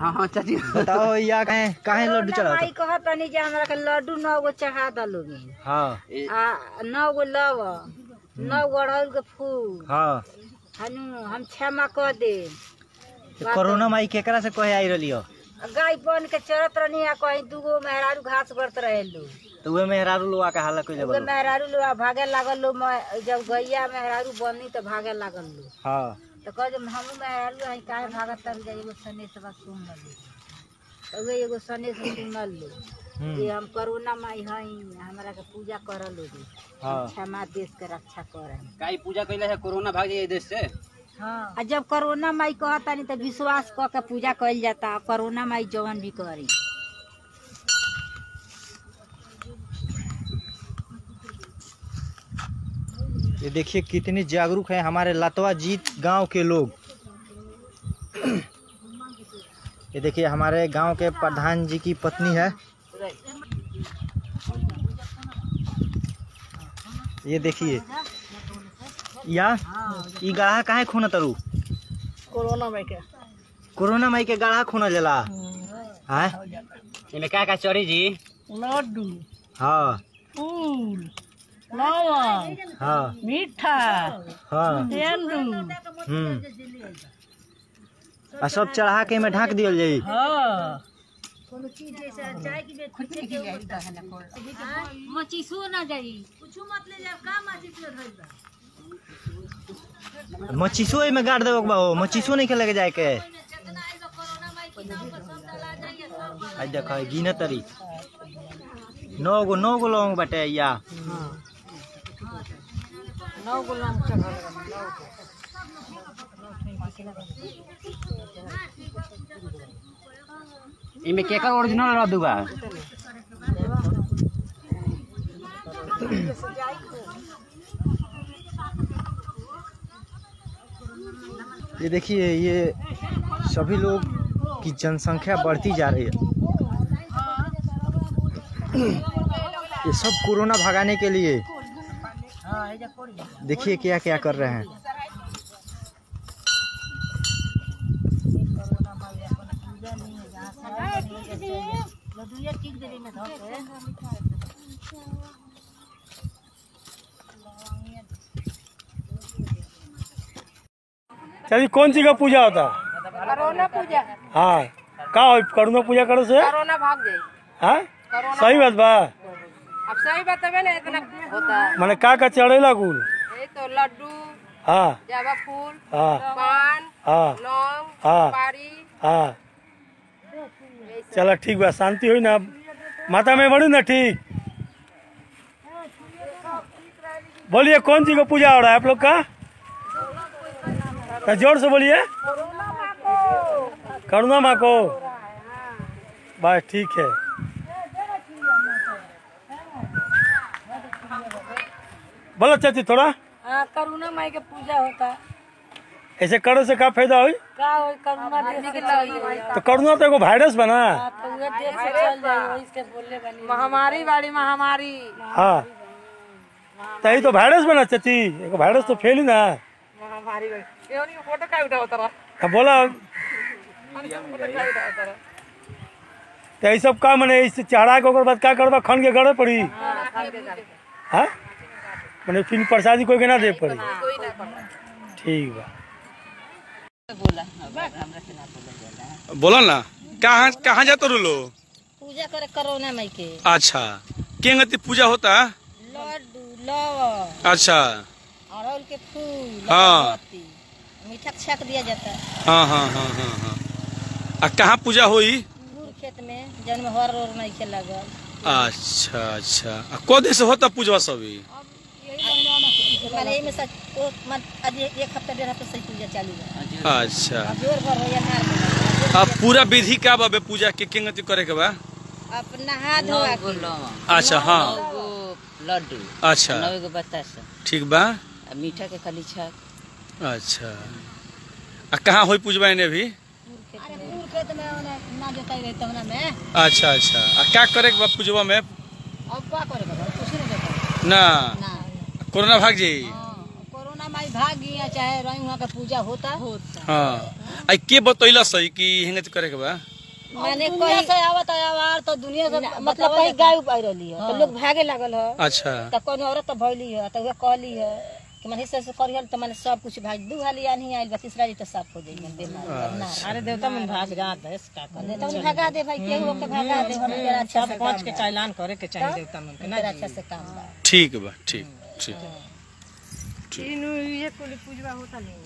हाँ हाँ चाची बताओ या काहे काहे लड्डू चढ़ाओ माई कहत तनी जे हमरा के लड्डू नौ गो चढ़ा दलोगे हाँ आ नौ गो लव नौ गो अड़हुल के फूल हाँ हनु हम क्षमा कर दे तो कोरोना माई केकरा से कहे आई रही हो गाय बन के चरत रहनी आ कहीं दूगो मेहरारू घास गड़त रहे लो तो उहे मेहरारू लोग आके हाला कइले दूगो बोलो मेहरारू लो भागे लागल लो मैं- जब गैया मेहरारू बनी तो भागे लागल लो हाँ तो कह जब हमू मेहरारू हई काहे भागत तब जा एगो सनेस बा सुन लो तो उहे एगो सनेस सुनल लो हम्म, कि हम करोना माई हई हमरा के पूजा करल लोगी हाँ क्षमा देश के रक्षा करे काई पूजा कैले है कोरोना भाग जाए देश से हाँ आ जब करोना माई कहतानी तो विश्वास क के पूजा कइल जाता करोना माई जवन भी करी ये देखिए कितने जागरूक हैं हमारे लतवा जीत गांव के लोग ये देखिए हमारे गांव के प्रधान जी की पत्नी है ये देखिए या ई गाढ़ा काहे खून तरु कोरोना माई के कोरोना माई के गाढ़ा खून जला है इनमें क्या क्या चढ़ी जी लड्डू हाँ फूल लवंग हाँ मीठा हाँ तेंदू हम्म आ सब चढ़ा के में ढाक दियल जाई हाँ मचीसो ना जाई कुछ मत ले जा का मचीस मचीसो में गाड़ देबो के बा हो मचीसो नहीं के लेके जाए के आई देखो गिन तरी नौ गो नौ गो लौंग बाटे या नौ गुलाम चढ़ल इनमें केकर ओरिजिनल लड्डू बा ये देखिए ये सभी लोग की जनसंख्या बढ़ती जा रही है ये सब कोरोना भगाने के लिए देखिए क्या क्या कर रहे हैं चाची कौन सी का पूजा होता करोना पूजा हाँ का हो करुणा पूजा करे से करोना भाग जाई हाँ सही बात बा अब सही बतावे ना इतना होता मैंने का का चढ़ेला कुल ये तो लड्डू हाँ जावा फूल हाँ पान हाँ लौंग हाँ पारी हाँ चलो ठीक बा शांति हुई ना माता में बढ़ू ना ठीक बोलिए कौन सी का पूजा हो रहा है आप लोग का तो जोर से बोलिए करुणा माँ को बस ठीक है बोलो चाची थोड़ा हाँ करुणा माई के पूजा होता ऐसे करे से का फायदा हुई का हो करुणा देश के चल तो करुणा तो एगो वायरस बना तो उहे देश से चल जाए वही से बोले बनी महामारी बाड़ी महामारी हाँ तो ये तो वायरस बना चाची एगो वायरस तो फैली ना महामारी बाड़ी फोटो का उठा होता अब बोला तो ये सब का मैंने इससे चढ़ा के ओकर बाद का करबा खन के गड़े पड़ी हाँ मैंने फिर प्रसादी कोई के ना दे पड़ी ठीक बा बोलो ना कहाँ कहाँ जाते रो लो पूजा करे करोना माई के अच्छा केंगति पूजा होता लड्डू लव अच्छा अड़हुल के फूल हाँ। अगरबत्ती, मीठा छक दिया जाता है हाँ हाँ हाँ हाँ हाँ आ कहाँ पूजा हुई गुड़ खेत में जन्म हर और नहीं के लगल अच्छा अच्छा आ को दिन से होता पूजा सभी माने एमे सच ओ मन आज एक हफ्ता डेढ़ हफ्ता से पूजा चालू है अच्छा अब जोर भर हो या नार में अब पूरा विधि का बा बे पूजा के केंगति करे के बा अब नहा धोआ के अच्छा हाँ लड्डू अच्छा नौ गो बतासा ठीक बा आ मीठा के खाली छक अच्छा आ कहाँ हुई पूजबा ने अभी गुड़ खेत में ओने ना जोताई रही तहना में अच्छा अच्छा आ क्या करे के बा पूजबा में अब का करे बा कुछ नहीं जोताई ना ना कोरोना भाग जाई हाँ, कोरोना माई भाग गई या चाहे रही वहाँ का पूजा होता होता हाँ आई के बतैला सही कि हेंगे करे के बा माने दुनिया कोई से आवत आवार तो दुनिया से ना, मतलब बतावल कहीं जाता। गाय उपाय रहली है तो लोग भागे लागल है अच्छा तो कौन औरत तो भइली है तो वह कहली है कि मन हिस्से से करिहल तो मैंने सब कुछ भाग दू हाली आनी आइल बा तीसरा जी तो साफ हो जाई मन बीमार करना अरे देवता मन भाग जात है का करे तो भगा दे भाई केहू के भगा दे हम तेरा अच्छा से पांच के चालान करे के चाहिए देवता मन के तेरा अच्छा से काम बा ठीक बा ठीक ठीक तीनों ये कुल पूजवा होता नहीं